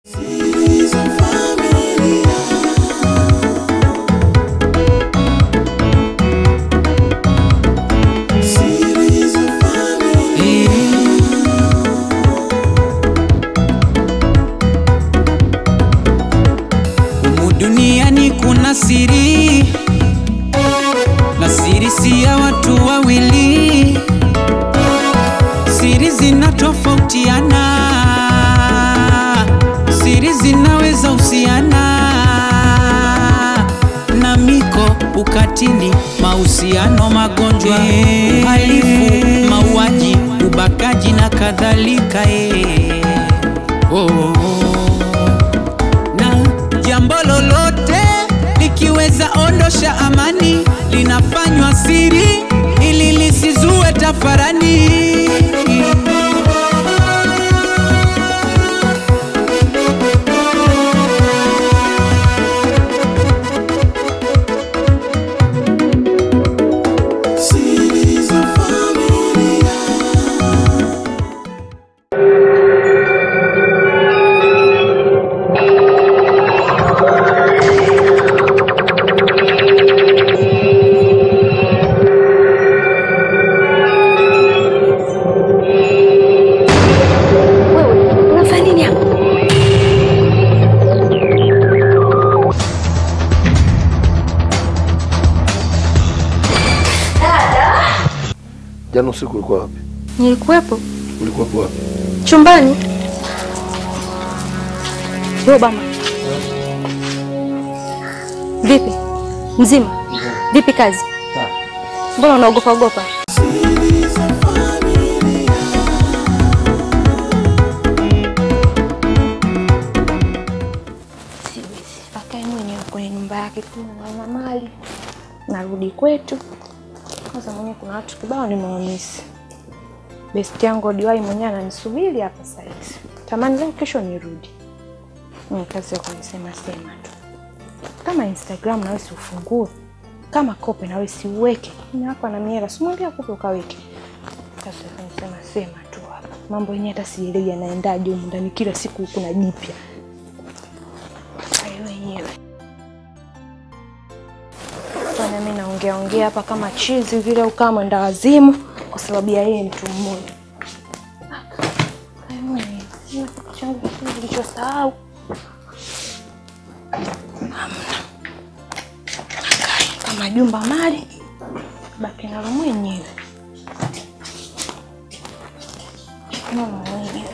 Humu duniani kuna siri na siri si ya watu wawili, siri zinatofautiana, siri zinaweza husiana na miko, ukatili, mahusiano, magonjwa, uhalifu, mauaji, ubakaji na kadhalika. eh. Oh, oh, oh na jambo lolote likiweza ondosha amani linafanywa siri ili lisizue tafarani. Wewe unafanya nini hapa? Jana usiku ulikuwa wapi? Nilikuwepo Ulikuwa wapi? chumbani. Wewe bama, vipi? Mzima? Vipi kazi? Mbona unaogopa ogopa? Siwezi, akae mwenyewe kwenye nyumba yake tu na mali, narudi kwetu. Kwanza mwenyewe kuna watu kibao nimewamisi. Besti yangu Odiwai mwenyewe ananisubiri hapa sasa hivi. Tamani leo kesho nirudi. Ni kazi ya kunisema sema tu. Kama Instagram nawe si ufungue. Kama kope nawe si uweke. Mimi hapa na miera simwambia kope ukaweke. Kazi ya kunisema sema tu hapa. Mambo yenyewe hata sielewi yanaendaje humu ndani kila siku kuna jipya. Hayo wenyewe. Fanya mimi naongea ongea hapa kama chizi vile au kama mwenda wazimu kwa sababu ya yeye mtu mmoja. Hayo wenyewe. Sina kitu changu kingine nilichosahau. Hamna. Nakaa kama jumba mali baki nalo mwenyewe. Mama mwenyewe.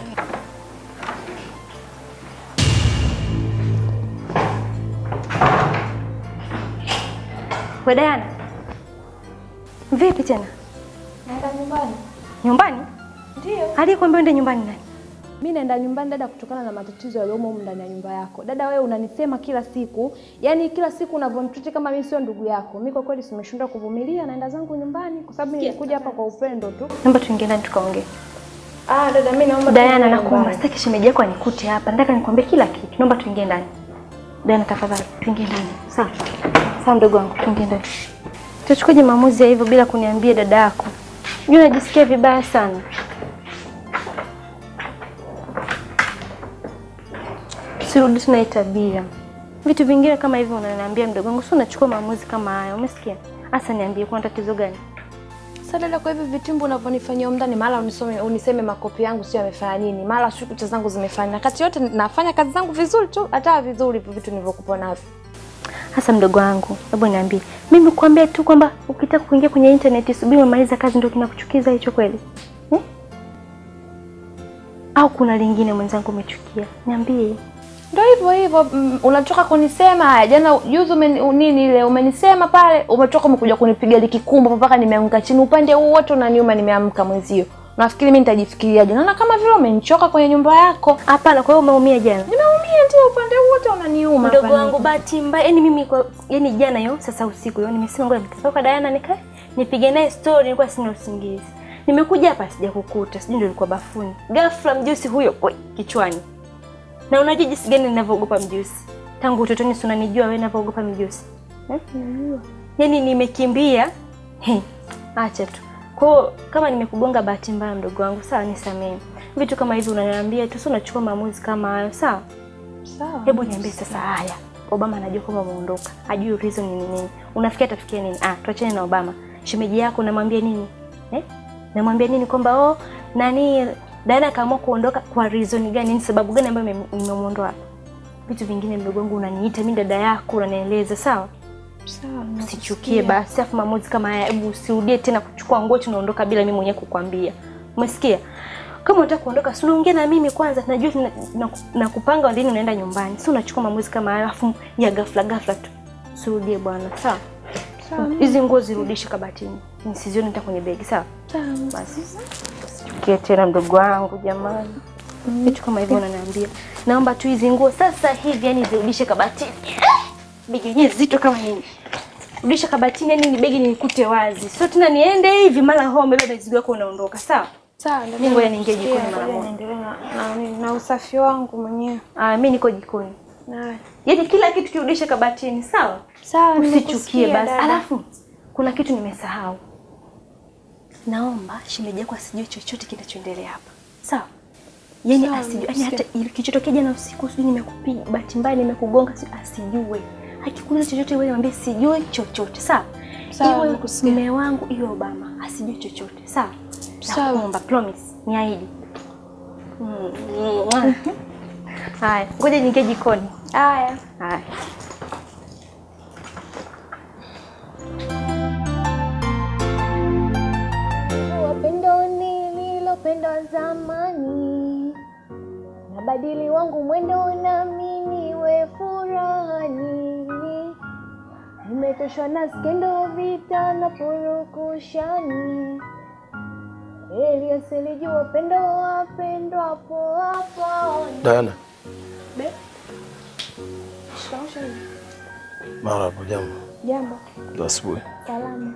We Diana. Vipi tena? Naenda nyumbani. Nyumbani? Ndio. Aliyekwambia uende nyumbani nani? Mi naenda nyumbani dada, kutokana na matatizo yaliyomo humu ndani ya nyumba yako. Dada, wewe unanisema kila siku, yaani kila siku unavyonituti kama mimi sio ndugu yako. Mi kwa kweli simeshindwa kuvumilia, naenda zangu nyumbani kwa sababu nilikuja hapa kwa upendo tu. Naomba tuingie ndani tukaongee. Ah, dada, mi naomba Diana, tuende nakuomba nyumbani. sitaki shemeji yako anikute hapa. Nataka nikwambie kila kitu. Naomba tuingie ndani. Diana, tafadhali tuingie ndani. Sawa. Sawa mdogo wangu, tuingie ndani. Tuchukuje maamuzi ya hivyo bila kuniambia dada yako. Unajua najisikia vibaya sana. Sirudi tena hii tabia. Vitu vingine kama hivyo unaniambia mdogo wangu, sio unachukua maamuzi kama haya. Umesikia? Hasa niambie kuna tatizo gani? Sasa dada, kwa hivyo vitimbu unavyonifanyia humu ndani, mara unisome uniseme makopi yangu sio yamefanya nini, mara sio kucha zangu zimefanya, na kati yote nafanya kazi zangu vizuri tu, hata vizuri hivyo vitu nilivyokupa navyo. Hasa mdogo wangu, hebu niambie, mimi kuambia tu kwamba ukitaka kuingia kwenye internet subiri umaliza kazi ndio kinakuchukiza hicho kweli eh? Au kuna lingine mwenzangu umechukia? Niambie. Ndio hivyo hivyo, mm, unatoka kunisema haya. Jana juzi umeni, nini ile umenisema pale, umetoka umekuja kunipiga likikumbo mpaka nimeanguka chini, upande huu wote unaniuma, nimeamka mwenzio. Nafikiri mimi nitajifikiriaje? Naona kama vile umenichoka kwenye nyumba yako. Hapana, kwa hiyo umeumia jana? Nimeumia ndio, upande huu wote unaniuma. Mdogo hapa wangu, bahati mbaya, yani mimi kwa yani jana yo sasa usiku yo nimesema ngoja nitatoka kwa Diana nikae nipige naye story, nilikuwa sina usingizi. Nimekuja hapa sijakukuta, sijui ndio ulikuwa bafuni. Ghafla mjusi huyo oi, kichwani. Na unajua jinsi gani ninavyoogopa mjusi? Tangu utotoni si unanijua wewe ninavyoogopa mjusi. Eh? Yaani nimekimbia. He, acha tu. Kwa hiyo kama nimekugonga bahati mbaya mdogo wangu, sawa nisamehe. Vitu kama hivi unaniambia tu, sio unachukua maamuzi kama hayo, sawa? Sawa. Hebu niambie sasa, haya Obama anajua kwamba umeondoka, ajui reason ni nini? Unafikia atafikia nini? Ah, tuachane na Obama. Shemeji yako namwambia nini eh? Namwambia nini kwamba oh, nani dada akaamua kuondoka kwa reason gani? Ni sababu gani ambayo ime- imemuondoa hapa? Vitu vingine mdogo wangu, unaniita mimi dada yako, unanieleza sawa. Sawa. Usichukie basi, afu maamuzi kama haya, hebu usirudie tena kuchukua nguo tunaondoka bila mimi mwenyewe kukwambia. Umesikia? Kama unataka kuondoka, si unaongea na mimi kwanza, najua na, na, na kupanga lini unaenda nyumbani. Si unachukua maamuzi kama hayo afu ya ghafla ghafla tu. Usirudie bwana, sawa? Sawa. Hizi nguo zirudishe kabatini. Nisizione hata kwenye begi, sawa? Sawa. Basi. Usichukie tena mdogo wangu jamani. Vitu kama hivyo unaniambia. Naomba tu hizi nguo sasa hivi yani zirudishe kabatini. Begi yenyewe zito kama nini? Rudisha kabatini yani ni begi nikute wazi. Sio tena niende hivi mara home beba mizigo yako unaondoka, sawa? Sawa. ndio Mimi ngoja niingie nasikia, jikoni mara ngoja moja. niendelee na, na, na, na usafi wangu mwenyewe. Ah, mimi niko jikoni. Haya. Yaani kila kitu kirudishe kabatini, sawa? Sawa, Usichukie nimekusikia, basi. dada. Alafu kuna kitu nimesahau. Naomba shemeji yako asijue chochote kinachoendelea hapa. Sawa? Yaani Sawa, asijue, yaani nimesikia. hata ili- kilichotokea jana usiku sijui nimekupiga bahati mbaya nimekugonga si- asijue. Akikuuliza chochote wewe mwambie sijui chochote. Sawa? Sawa, Iwe nimekusikia. mume wangu iwe Obama asijue chochote. Sawa? Sawa. Nakuomba promise, niahidi. Mm. Haya, ngoja niingie jikoni. Haya. Haya. Wapendo nililopenda zamani, nabadili wangu mwendo nami niwe furani. Nimechoshwa na skendo, vita na purukushani. Heri asilijua upendo wapendwapo hapo. Diana, Shikamoo shemeji. mara hapo jambo Jambo. la asubuhi. Salama.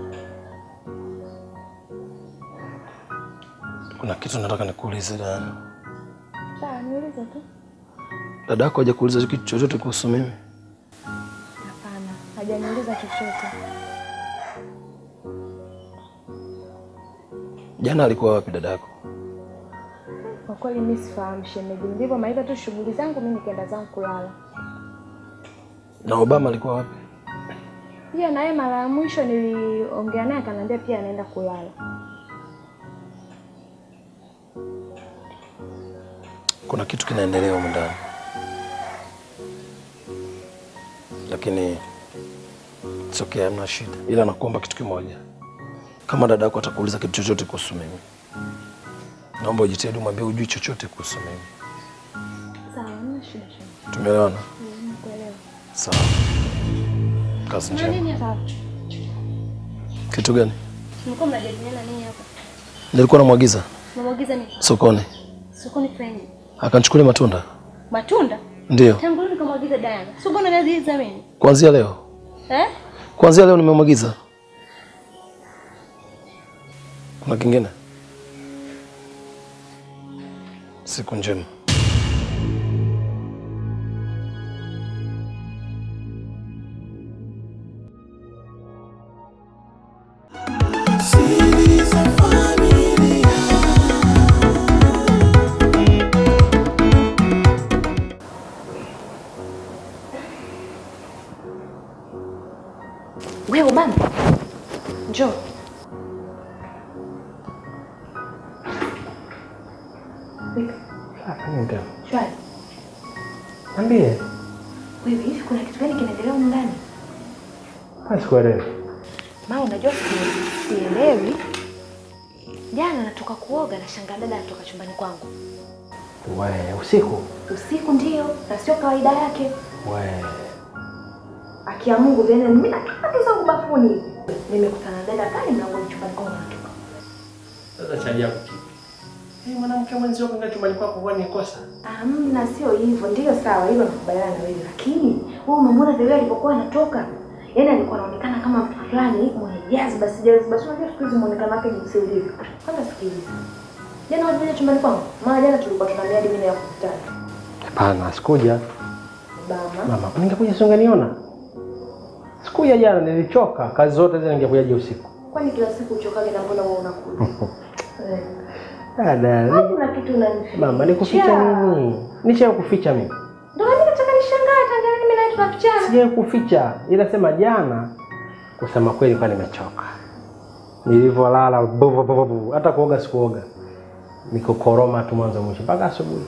Kuna kitu nataka nikuulize Diana. Sawa, niulize tu. Dada yako hajakuuliza kitu chochote kuhusu mimi? Hapana, hajaniuliza chochote. Jana alikuwa wapi dada yako? Kwa kweli mimi sifahamu shemeji. Ndivyo maliza tu shughuli zangu, mimi nikaenda zangu kulala. Na Obama alikuwa wapi? Pia naye mara ya mwisho niliongea naye akaniambia pia anaenda kulala. Kuna kitu kinaendelea humu ndani, lakini it's okay, hamna shida, ila nakuomba kitu kimoja. Kama dada yako atakuuliza kitu chochote kuhusu mimi, naomba ujitahidi umwambie ujui chochote kuhusu mimi. Sawa, hamna shida shemeji. Tumeelewana? Nakuelewa. Sawa. Kazi njema. Nini sawa? Kitu gani? Mlikuwa mnajadiliana nini hapa? Nilikuwa namwagiza Unamwagiza nini? sokoni, Sokoni friend. akanichukulia matunda. Matunda? Ndio, Tangu lini kamwagiza Diana? Sio mbona naziiza mimi? kuanzia leo, Eh? kuanzia leo nimemwagiza. Kuna kingine? Siku njema. Wewe Obama. Njoo. Shwari. Niambie. Wewe hivi kuna kitu gani kinaendelea huko ndani? Basi sikuelewi. Mama unajua si- sielewi. Jana natoka kuoga na shangaa dada anatoka chumbani kwangu. We, usiku. Usiku ndio, na sio kawaida yake. We. Akia Mungu vile mimi natoka zangu bafuni hivi. Nimekutana na dada pale mlangoni chumbani kwangu anatoka. Sasa cha ajabu kipi? Hii mwanamke mwenzio kwenda chumbani kwako huwa ni kosa. Amna, sio hivyo. Ndio sawa, hilo nakubaliana na wewe, lakini wewe umemwona vile alipokuwa anatoka, yaani alikuwa anaonekana kama mtu fulani mwenye jazba, si jazba. Si unajua siku hizi muonekano wake jinsi ulivyo. Kwanza sikiliza, jana walikuja chumbani kwangu, maana jana tulikuwa tuna miadi mimi ya kukutana. Hapana, sikuja. Bama, Mama, ningekuja si ungeniona? Sikuja jana, nilichoka. Kazi zote zile ningekujaje usiku. kwani kila siku uchokage na mbona wewe unakuja? Eh, Dada, au kuna kitu unanificha? mama, nikuficha nini? Nisha kuficha mimi. sijai kuficha, ila sema jana, kusema kweli, kwa nimechoka nilivyolala, bu- bu- bu- bu- hata kuoga sikuoga, nikukoroma tu mwanzo mwisho mpaka asubuhi.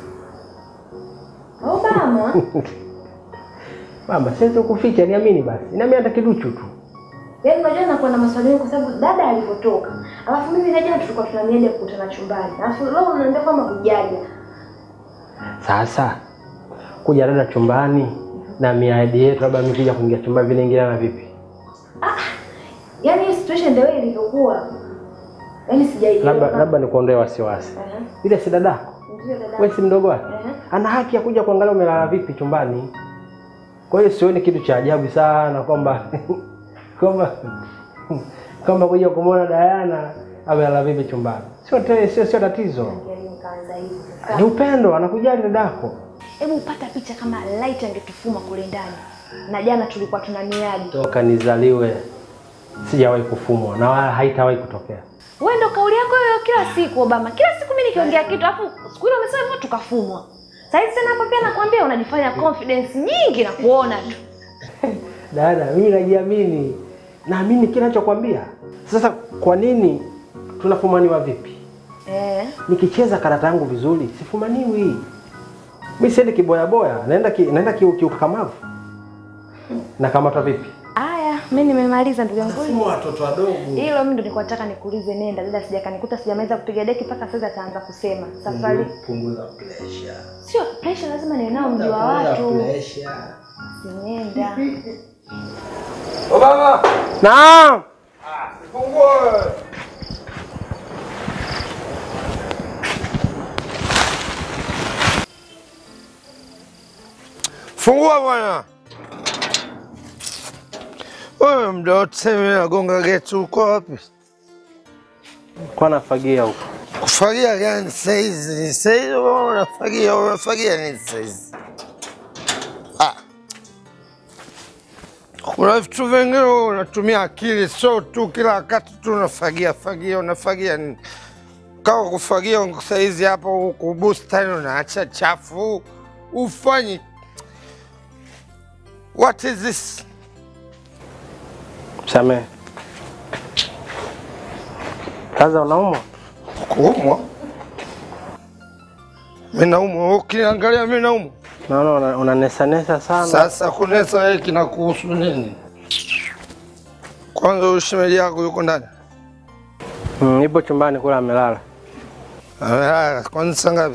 Obama. Mama, siwezi kuficha, niamini basi, niamini hata kiduchu tu. Yaani unajua nakuwa na maswali mengi kwa sababu dada alipotoka. Alafu mimi na jana tulikuwa tuna miadi ya kukutana chumbani. Alafu leo unaambia kama hujaja. Sasa kuja dada chumbani na miadi yetu, labda mikuja kuingia chumbani, vile ingiliana vipi? Yaani hii situation ndio ilivyokuwa. Yaani sijaelewa. Labda labda nikuondoe wasiwasi, Aha. ile si dadako, Ndio dada. wewe si mdogo wake, Aha. ana haki ya kuja kuangalia umelala vipi chumbani. Kwa hiyo sioni kitu cha ajabu sana kwamba kwamba kwamba kuja kumwona Dayana amelala vipi chumbani, sio te- sio sio tatizo, Yaani nikaanza hivi. ni upendo, anakujali dadako. Hebu upata picha kama light angetufuma kule ndani. Na jana tulikuwa tuna miadi. Toka nizaliwe sijawahi kufumwa na wala haitawahi kutokea. Wewe ndo kauli yako hiyo kila siku Obama. Kila siku mimi nikiongea kitu alafu siku ile umesema hivyo tukafumwa. Sasa hivi tena hapa pia nakwambia unajifanya confidence nyingi na kuona tu. Dada, mimi najiamini, naamini kile nachokwambia. Sasa kwa nini tunafumaniwa vipi? Eh. Nikicheza karata yangu vizuri sifumaniwi. Mimi siendi kiboyaboya, naenda ki, naenda ki, kiukakamavu. Nakamatwa vipi? Aya, mimi nimemaliza ndugu yangu. Simu watoto wadogo. Hilo mimi ndo nilikuwa nataka nikuulize nenda dada sijakanikuta sijamaliza kupiga deki mpaka sasa ataanza kusema. Safari Punguza pressure. sio pressure lazima niwe nao mji wa watu. Pressure. Sinenda. Obama, Naam. fungue. Fungua bwana. Wewe mda wote mimi nagonga geti, uko wapi? Kwa nafagia huko. Kufagia gani saizi? Saizi wewe unafagia, unafagia nini saizi? Ah. Kuna vitu vingine wewe unatumia akili, sio tu kila wakati tu unafagia fagia, unafagia nini? Kama kufagia saizi hapo huku bustani unaacha chafu, ufanyi. What is this? Samehe. Sasa unaumwa? Kuumwa? Mimi naumwa, wewe ukiniangalia mimi naumwa. Naona una- unanesanesa sana. Sasa kunesa wewe kinakuhusu nini? Kwanza huyu shemeji yako yuko ndani? Mm, ipo chumbani kula amelala. Amelala. Kwanza saa ngapi?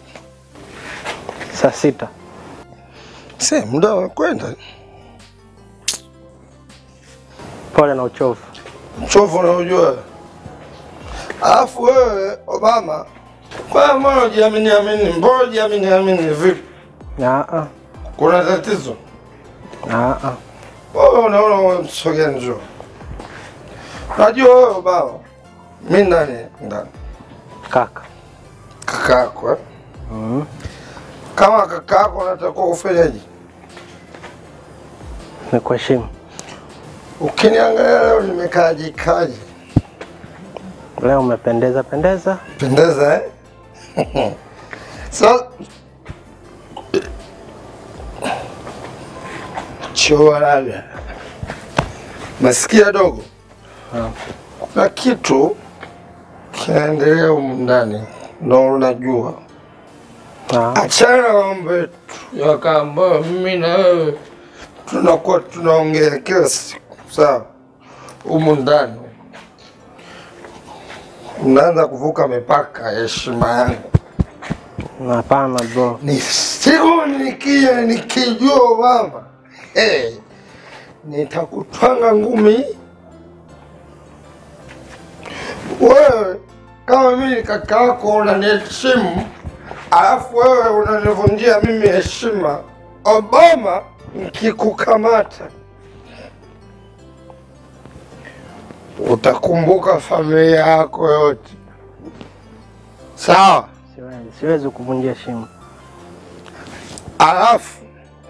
Saa sita. Si muda wa kwenda. Pole na uchovu. Mchovu unaojua. Alafu wewe Obama, kwa mbona ujiamini amini? Mbona ujiamini amini vipi? Ah Kuna tatizo? ah. Ah Wewe unaona wewe msogea njoo. Najua wewe Obama. Mimi ndani ndani. Kaka. Kakaako eh? Mm. Kama kakaako unatakiwa kufanyaje? Nikuheshimu. Ukiniangalia leo nimekaaje kaje? Leo umependeza pendeza. Pendeza eh? so choa labda nasikia dogo, Ah. kuna kitu kinaendelea humu ndani, ndo unajua. Ah. Achana na mambo yetu ya kaa ambayo mimi na wewe tunakuwa tunaongea kila siku, sawa? Humu ndani mnaanza kuvuka mipaka ya heshima yangu. Hapana bro. Ni siku nikija nikijua mama, hey, nitakutwanga ngumi wewe. Kama mimi ni kaka yako unaniheshimu, alafu wewe unanivunjia mimi heshima. Obama, nikikukamata utakumbuka familia yako yote, sawa? Siwezi, siwezi kuvunjia heshima. Alafu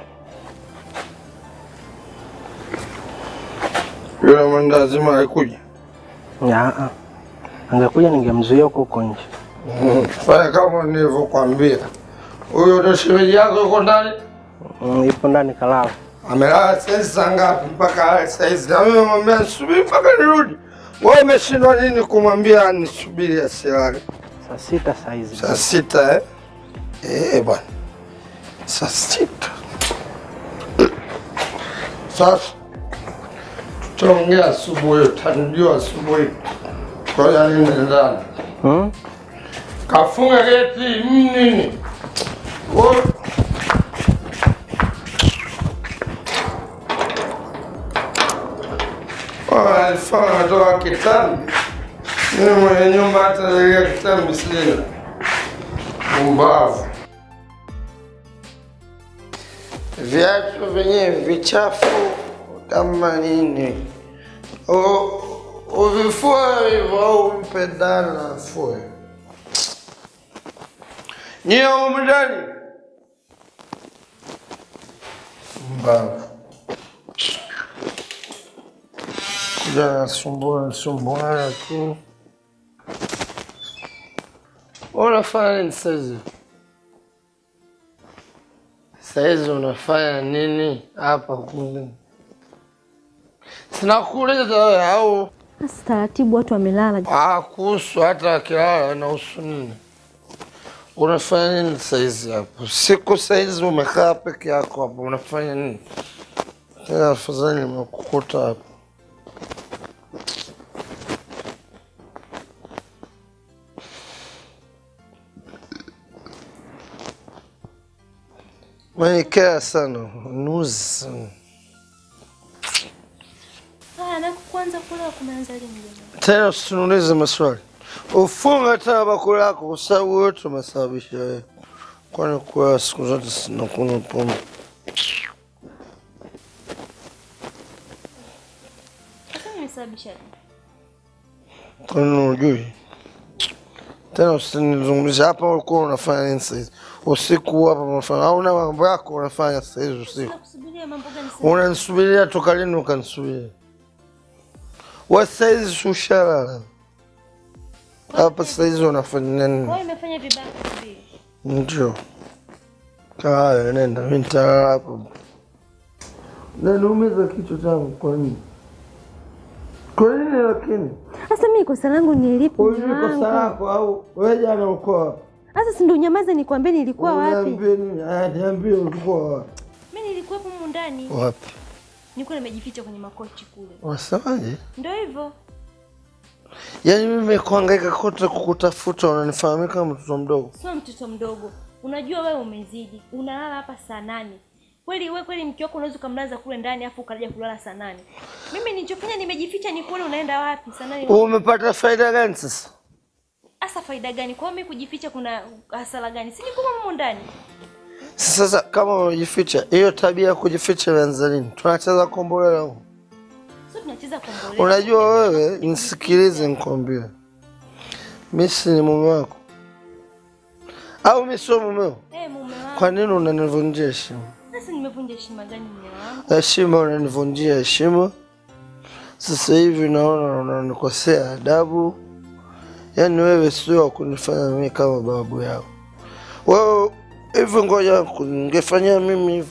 yule mwenda lazima alikuja. Ah ah. Angekuja ningemzuia huko huko nje. Fanya kama nilivyokwambia. Huyo ndo shemeji yako yuko ndani? Mm, ipo ndani kalala. Amelala saizi saa ngapi mpaka ale saizi? Na mimi namwambia nisubiri mpaka nirudi. Wewe umeshindwa nini kumwambia nisubiri asilale? Saa sita saa hizi. Saa sita eh? Eh bwana, saa sita. Sasa tutaongea asubuhi, utanijua asubuhi. Ngoja nini ndani. Hmm? Kafunga geti mm, nini? Wewe- Wewe alifaa natoka kitambi. Mimi mwenye nyumba hata zalia kitambi sina. Umbavu. Viatu vyenyewe vichafu kama nini. U- Uvifue hivyo au mpe dada afue. Nyie humu ndani. Mbavu. Kuja nasumbua nasumbua tu. Unafanya nini saizi? Saizi unafanya nini hapa kule? Sinakuuliza wewe au Sasa taratibu, watu wamelala. Ah, kuhusu hata akilala inahusu nini? Unafanya nini saizi hapo? Siku saizi umekaa peke yako hapo, unafanya nini? Tena afadhali nimekukuta hapo. Menikea sana, nuzi sana. Haya, na kwanza kula kumeanza lini mjomba? Tena usiniulize maswali. Ufunga tena bakuli lako kwa sababu wote umesababisha wewe. Kwani kwa siku zote sinakunywa pombe. Sasa nimesababisha nini? Kwani unajui? Tena usinizungumzie hapa ulikuwa unafanya nini sasa hizi? Usiku hapa unafanya au una mambo yako unafanya sasa hizi usiku. Nakusubiria mambo gani sasa? Unanisubiria toka lini ukanisubiria? Wewe sasa hizi ushalala. Hapa sasa hizi unafanya nini? Wewe umefanya vibaya kusubiri. Ndio. Haya, nenda, mimi nitalala hapo. Naniumiza kichwa changu kwa nini? Kwa nini lakini? Sasa mimi kosa langu ni lipi? Huyu ni mwanangu? kosa lako au wewe jana uko wapi? Sasa si ndio nyamaza nikwambie nilikuwa wapi? Niambie nini? Haya, niambie ulikuwa wapi? Mimi nilikuwa hapo humu ndani. Wapi? Nilikuwa nimejificha kwenye makochi kule. Wasemaje? Ndio hivyo. Yaani mimi kuhangaika kote kukutafuta unanifahamika kama mtoto mdogo. Sio mtoto mdogo. Unajua wewe umezidi. Unalala hapa saa nane. Kweli wewe kweli mke wako unaweza ukamlaza kule ndani afu ukaja kulala saa nane. Mimi nilichofanya nimejificha ni kuona unaenda wapi saa nane. Umepata faida gani sasa? Hasa faida gani? Kwa hiyo mimi kujificha kuna hasara gani? Si niko humu ndani. Sasa kama umejificha, hiyo tabia ya kujificha imeanza lini? Tunacheza kombolela huko. Sio tunacheza kombolela. Unajua wewe, nisikilize nikwambie, mimi si ni mume wako au mimi sio mumeo? Eh, mume wangu. Kwa nini unanivunjia heshima? Sasa nimevunja heshima gani mume wangu? Heshima unanivunjia heshima. Sasa hivi naona unanikosea adabu. Yaani wewe sio wa kunifanya mimi kama babu yao. Wewe hivi, ngoja ningefanyia mimi hivyo.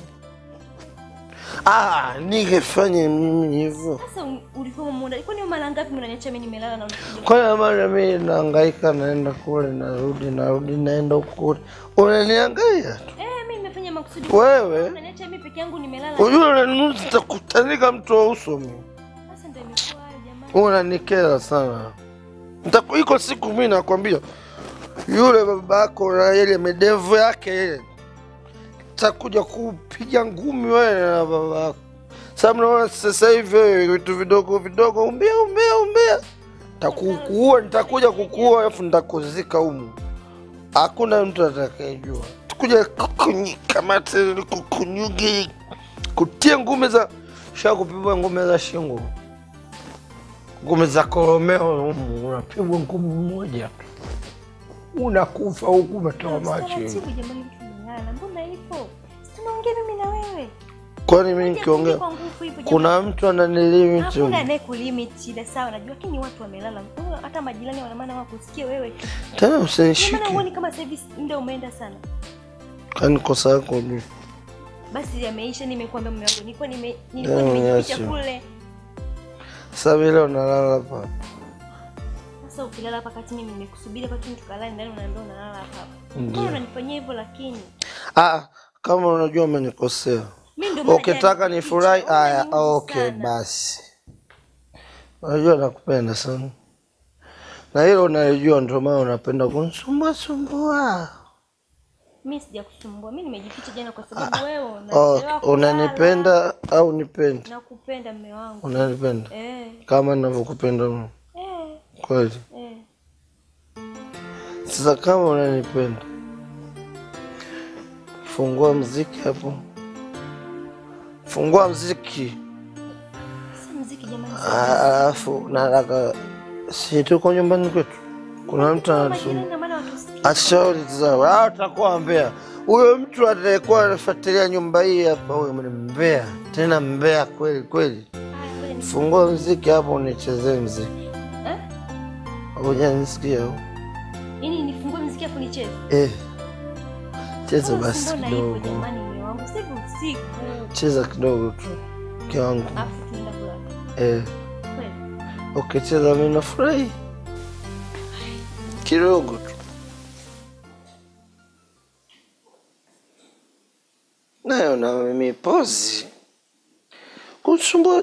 Ah, ningefanya mimi hivyo. Sasa u- ulikuwa humu ndani. Kwani mara ngapi mnaniacha mimi nimelala na unakuja? Kwa hiyo maana mimi nahangaika, naenda kule, narudi, narudi, naenda huku kule, unaniangalia tu Eh, mimi nimefanya makusudi. wewe. Unaniacha mimi peke yangu nimelala. Unajua unaninuzi, nitakutanika mtu wa uso mimi. Sasa ndio imekuwa hayo jamani. Unanikera sana. Nitaku- Iko siku mimi nakwambia, yule babako na ile medevu yake ile, takuja kupiga ngumi wewe na babako. Sasa mnaona sasa hivi wewe vitu vidogo vidogo, umbea umbea umbea, takukuua, nitakuja kukuua alafu nitakuzika humu, hakuna mtu atakayejua. Tukuja kukunyika mate, kukunyugi, kutia ngumi za sha kupigwa ngumi za shingo ngumi za koromeo humu, unapigwa ngumi moja tu unakufa huku umetoa macho hivi. Taratibu jamani, mtu nimelala. Mbona ipo? Si tunaongea mimi na wewe. Kwani mimi nikiongea Kwa nguvu hivyo jamani. kuna mtu ananilimit Hakuna anayekulimit shida sawa, najua lakini watu wamelala. Wewe Hata majirani wana maana wakusikie wewe. tu. tena, Ndio maana usinishike huoni kama sasa hivi muda umeenda sana. kani kosa yako juu Basi yameisha, nimekuambia mume wangu, nilikuwa nime nilikuwa Leo nimejificha niache. kule. Sasa vile unalala hapa. Sasa ukilala hapa kati mimi nimekusubiri hapa tu tukalale ndani unaambia unalala hapa hapa. Ndio. Mbona unanifanyia hivyo lakini? Ah, kama unajua umenikosea. Mimi ndio maana Ukitaka jana nifurahi, nilificha. aya, Unaniudhi okay sana. basi. Unajua nakupenda sana. Na hilo unalijua ndio maana unapenda kunisumbua sumbua. Mimi sijakusumbua. Mimi nimejificha jana kwa sababu wewe Oh, unachelewa kulala. unanipenda au nipendi? Nakupenda mume wangu. Unanipenda Eh, kama ninavyokupenda mimi. eh, Kweli. eh. Sasa kama unanipenda, fungua mziki hapo, fungua mziki. Si mziki jamani. Ah, Alafu nataka si tuko nyumbani kwetu, kuna mtu Majirani anatusumbua. ndio maana watusikia. Ashauri zao au utakuwa mbea. Huyo mtu atakayekuwa anafuatilia nyumba hii hapa, huyo ni mbea, tena mbea kweli kweli. Haya, ngoja ni- Fungua mziki hapo, unichezee mziki. Eh? Hujanisikia? au? Yaani nifungue mziki afu nicheze. Eh, cheza Mbona basi mbona hivyo kidogo, jamani mume wangu? Sasa hivi usiku. cheza kidogo tu kiwangu. Afu tunaenda kulala. Eh. Kweli? ukicheza mimi nafurahi kidogo tu. Nayo na mimi pozi kusumbua.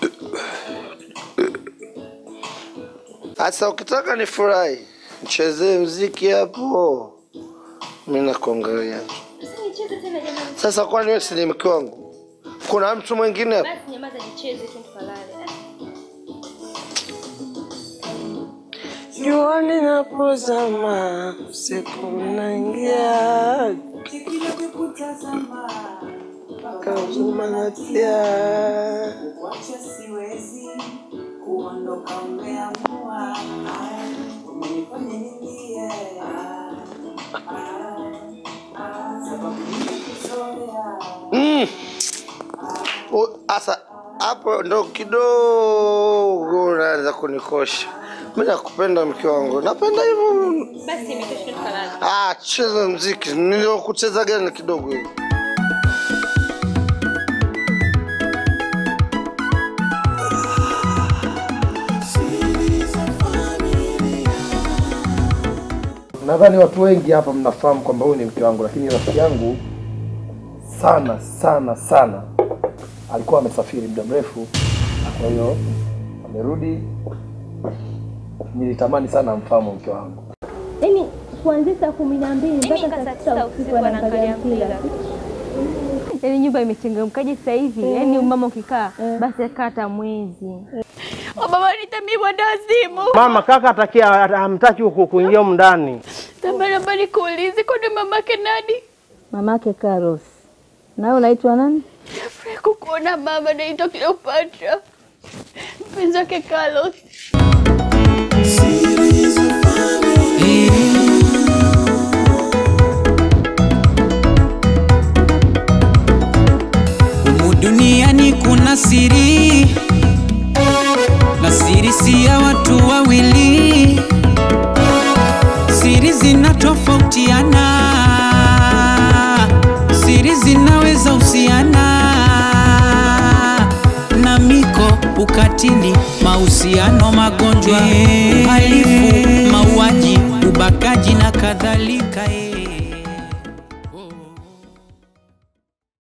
Sasa ukitaka nifurahi, nichezee mziki hapo, mimi nakuangalia tu. Sasa nicheze tena jamani. Sasa kwani wewe si ni mke wangu? Kuna mtu mwingine hapo? Basi nyamaza nicheze tu tukalale. Jua linapozama, usiku unaingia, kazuma natia. Mm. U- Asa hapo ndo kidogo unaanza kunikosha. Mimi nakupenda mke wangu, napenda hivyo. Basi imetosha tukalale. Ah, cheza mziki. Niliokucheza gani kidogo hivi? Nadhani watu wengi hapa mnafahamu kwamba huyu ni mke wangu, lakini rafiki yangu sana sana sana alikuwa amesafiri muda mrefu, kwa hiyo amerudi. Nilitamani sana amfahamu mke wangu. Yaani kuanzia saa kumi na mbili Mimi mpaka nika saa saa sita tisa usiku usiku anaangalia anaangalia mpira. Yaani nyumba imechangamkaje sasa hivi? Yaani mama ukikaa basi akaa hata mwezi. Baba nitamii mwenda wazimu. Mama, kaka atakia hamtaki huku kuingia humu ndani. Tambari naomba nikuulize kwani mamake nani? Mamake Carlos. Na wewe unaitwa nani? Nafurahi kukuona mama, naitwa Cleopatra. Mpenzi wake Carlos. Humu duniani kuna siri, na siri si ya watu wawili. Siri zinatofautiana, siri zinaweza husiana na miko, ukatili, mahusiano, magonjwa, uhalifu, mauaji, ubakaji na kadhalika. eh.